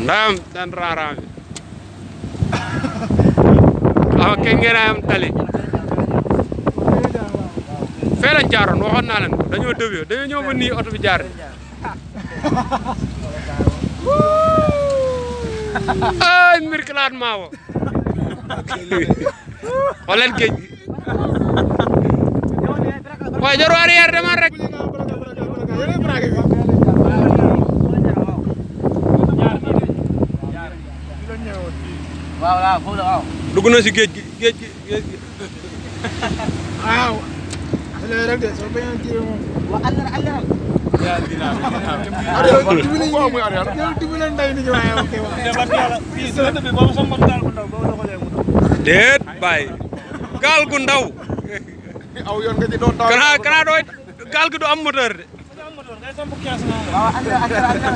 ndayam dan raarami awa kengenayam tali fee lañ jaaroon waxoon naa leen ko dañoo dëwee dañoo ñëw ba nii oto bi jaar ay mbir kilaat maawo xoolal géej gi waaye jaru arrière demal rek waaw waaw foofu la waaw. dugg na si géej gi géej gi géej gi waaw. léegi rek de soo bañoon jiw moom. waaw àll na àll na. yow dimbali ñu yow dimbali ndey ni ñu waaye ok waaw. déet bàyyi gaal gu ndaw aw yoon nga ci doon taw. kanaa kanaa dooy gaal gi du am moteur de waaw àll na àll na àll na.